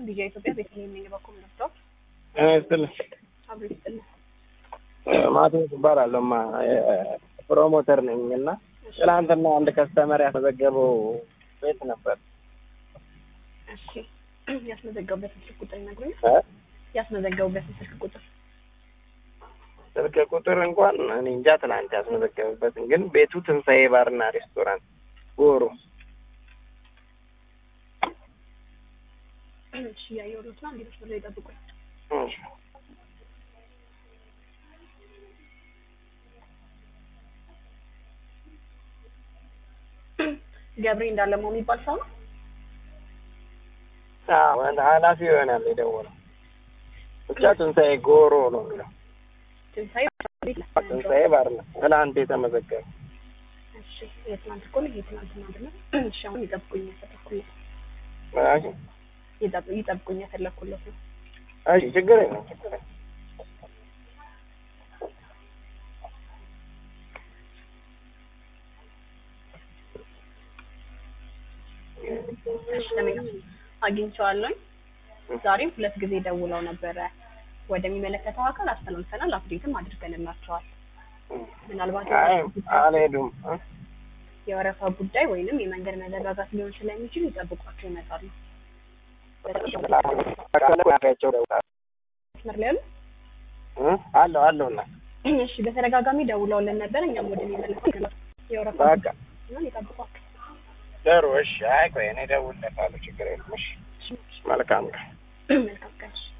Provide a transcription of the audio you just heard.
ቪዲዮ ኢትዮጵያ ቤተልሔም ነኝ። በኩል ነበር እኔ ስትልህ አብሮ ይስጥልኝ። ማቴዎስ እባላለሁ። ማ ፕሮሞተር ነኝ እና ትናንትና አንድ ከስተመር ያስመዘገበው ቤት ነበር። እሺ ያስመዘገቡበትን ስልክ ቁጥር ይነግሩኛል? እ? ያስመዘገቡበትን ስልክ ቁጥር ስልክ ቁጥር እንኳን እኔ እንጃ ትናንት ያስመዘገበበትን፣ ግን ቤቱ ትንሣኤ ባርና ሬስቶራንት ጎሮ። እሺ ያየሁት ነው። እንዴት ነው ይጠብቁኝ። እሺ። ገብሬ እንዳለማው የሚባል ሰው ነው። አዎ፣ ኃላፊ ይሆናል የደወለው። ብቻ ትንሣኤ ጎሮ ነው የሚለው። ትንሳኤ ትንሣኤ ባርና ትናንት የተመዘገበ እሺ የትናንት እኮ ነው። የትናንትና አይደለም። እሺ አሁን ይጠብቁኝ ያፈለኩለት እሺ፣ ይጠብ- ይጠብቁኝ ያፈለኩለት ነው። እሺ፣ ችግር የለም ችግር የለም። እሺ ለምን አግኝቼዋለሁኝ። ዛሬም ሁለት ጊዜ ደውለው ነበረ። ወደሚመለከተው አካል አስተላልፈናል፣ አፕዴትም አድርገንላቸዋል። ምናልባት አይ አልሄዱም እ? የወረፋ ጉዳይ ወይንም የመንገድ መዘጋጋት ሊሆን ስለሚችል ይጠብቋቸው ይመጣሉ። ያቸው ደውላለሁ መስመር ላይ ያሉ እ? አለሁ አለሁ እና እሺ፣ በተደጋጋሚ ደውለውልን ነበር። እኛም ወደሚመለከተው የወረፋ በቃ ጉዳይ ሲሆን ይጠብቋቸው። ጥሩ እሺ። አይ ቆይ እኔ እደውልለታለሁ ችግር የለም። እሺ መልካም ቀን። መልካም ቀን። እሺ።